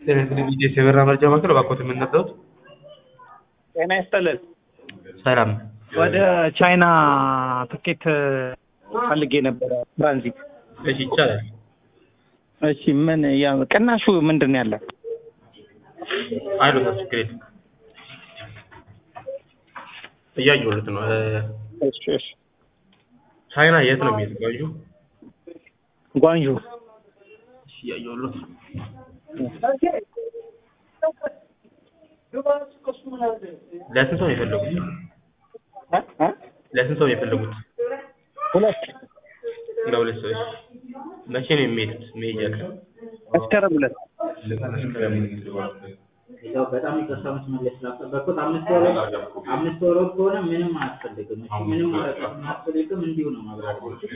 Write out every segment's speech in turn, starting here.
ጤና ይስጥልኝ ዲጄ የበራ መረጃ ማዕከል እባክዎት የምንረዳዎት? ጤና ይስጥልን። ሰላም ወደ ቻይና ትኬት ፈልጌ ነበረ ትራንዚት። እሺ ይቻላል። እሺ ምን ያ ቅናሹ ምንድን ነው ያለ? አይሎታ ችግር የለም። እያየሁለት ነው። እ፣ እሺ እሺ ቻይና የት ነው የሚሄድ? ጓንጁ? ጓንዡ እሺ እያየሁለት ነው። ለስንት ሰው ነው የፈለጉት? እ? እ? ለስንት ሰው ነው የፈለጉት? ሁለት ለሁለት ሰዎች። መቼ ነው የሚሄዱት? መሄጃ ቀን? መስከረም ሁለት ያው በጣም ይቅርታ መስመለስ ስላስጠበቅኩት አምስት ወር አምስት ወር ከሆነ ምንም አያስፈልግም። እሺ ምንም ወረቀት አያስፈልግም። እንዲሁ ነው ማብራር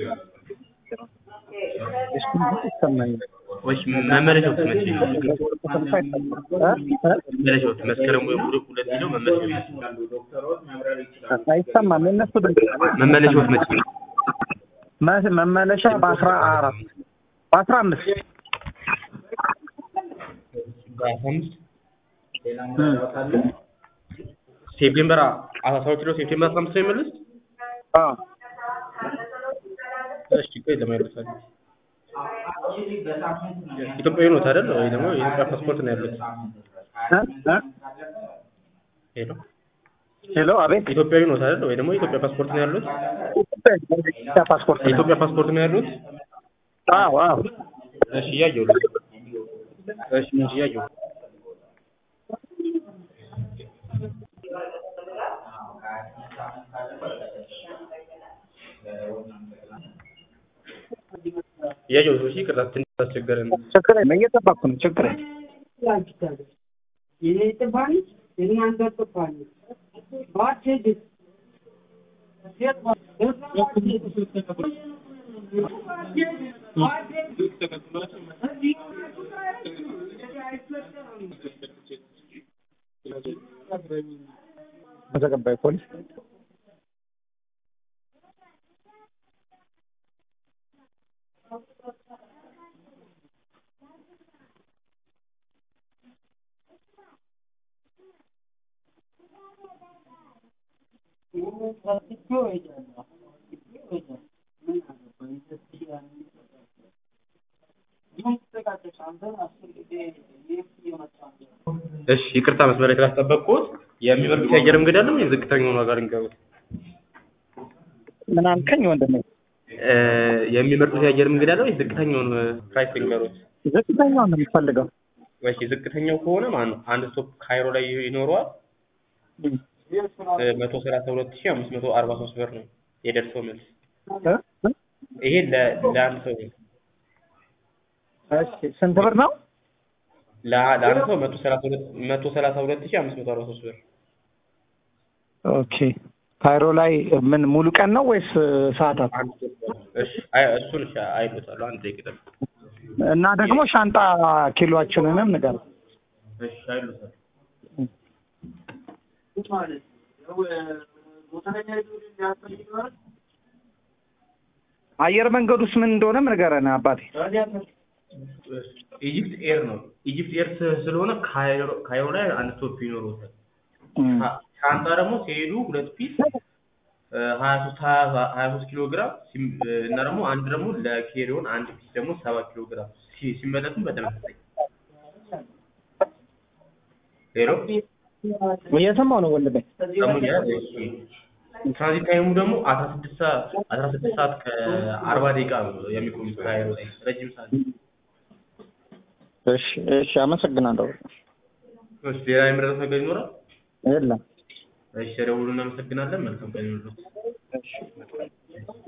ይሰማኛል። ወይስ መመለሻዎት መቼ ነው? እ? እ? መመለሻዎት መስከረም ወይ ሁለት ሁለት ሄደው መመለሻ ይችላሉ። ዶክተሮች ማብራር ይችላሉ። አይሰማም። የእነሱ ድምፅ መመለሻዎት መቼ ነው? መ- መመለሻ በአስራ አራት በአስራ አምስት በአስራ አምስት ሌላ መረዳት አለ? ሴፕቴምበር አስራ ሁለት ኪሎ ሴፕቴምበር አስራ አምስት ነው የሚመለስ? አዎ እሺ ቆይ ለማይረሳል አክቹዋሊ በሳምንት ነው ኢትዮጵያዊ ኖት አይደል? ወይ ደግሞ የኢትዮጵያ ፓስፖርት ነው ያሉት? እ? እ? ሄሎ ሄሎ አቤት ኢትዮጵያዊ ኖት አይደል? ወይ ደግሞ የኢትዮጵያ ፓስፖርት ነው ያሉት? ኢትዮጵያ ፓስፖርት ነው። የኢትዮጵያ ፓስፖርት ነው ያሉት? አዎ አዎ እሺ እያየሁ ነው። እሺ እሺ እያየሁ እያየሁ ነው። እሺ ይቅርታ ትንሽ አስቸገረን። ችግር የለም እየጠበቅኩ ነው። ችግር የለም በተቀባይ ፖሊስ እሺ ይቅርታ መስመር ላይ ስላስጠበቅኩት የሚበልጡት የአየር መንገድ አለ ወይ ዝቅተኛውን ዋጋ ልንገሩት? ምን አልከኝ ወንድሜ? እ፣ የሚመርጡት የአየር መንገድ አለ ወይ ዝቅተኛውን ፕራይስ ልንገሩት? ዝቅተኛውን ነው የምፈልገው። ወይ ዝቅተኛው ከሆነ ማለት ነው አንድ ስቶፕ ካይሮ ላይ ይኖረዋል መቶ ሰላሳ ሁለት ሺህ አምስት መቶ አርባ ሶስት ብር ነው የደርሰው መልስ። እ? እ? ይሄ ለ- ለአንድ ሰው ነው። እሺ ስንት ብር ነው? ለ- ለአንድ ሰው መቶ ሰላሳ ሁለት መቶ ሰላሳ ሁለት ሺህ አምስት መቶ አርባ ሶስት ብር። ኦኬ ካይሮ ላይ ምን ሙሉ ቀን ነው ወይስ ሰዓታት? አንድ ስቶፕ ነው። እሺ አይ እሱን እሺ አይሎታለሁ አንድ ደቂቃ ጠብቅ። እና ደግሞ ሻንጣ ኪሎአችንንም ንገር። እሺ አይሎታለሁ አየር መንገዱስ ምን እንደሆነም ንገረን አባቴ። ኢጂፕት ኤር ነው። ኢጂፕት ኤር ስ- ስለሆነ ካይሮ ካይሮ ላይ አንድ ስቶፕ ይኖረውታል። እም። ሻ- ሻንጣ ደግሞ ሲሄዱ ሁለት ፒስ ሀያ ሶስት ሀያ ሶስት ኪሎ ግራም ሲም- እና ደግሞ አንድ ደግሞ ለኬሪዮን አንድ ፒስ ደግሞ ሰባት ኪሎ ግራም ሲ- ሲመለሱም በተመሳሳይ ሄሎ እየሰማሁ ነው ወንድሜ። ደግሞ ያ እሺ ትራንዚት ታይሙ ደግሞ አስራ ስድስት ሰዓት አስራ ስድስት ሰዓት ከአርባ ደቂቃ ነው የሚቆዩት ካይሮ ላይ ረጅም ሰዓት እሺ እሺ፣ አመሰግናለሁ። እሺ ሌላ የምረጡት ነገር ይኖራል የለም እሺ ደውሉ እናመሰግናለን መልካም ቀን ይሁንልዎት እሺ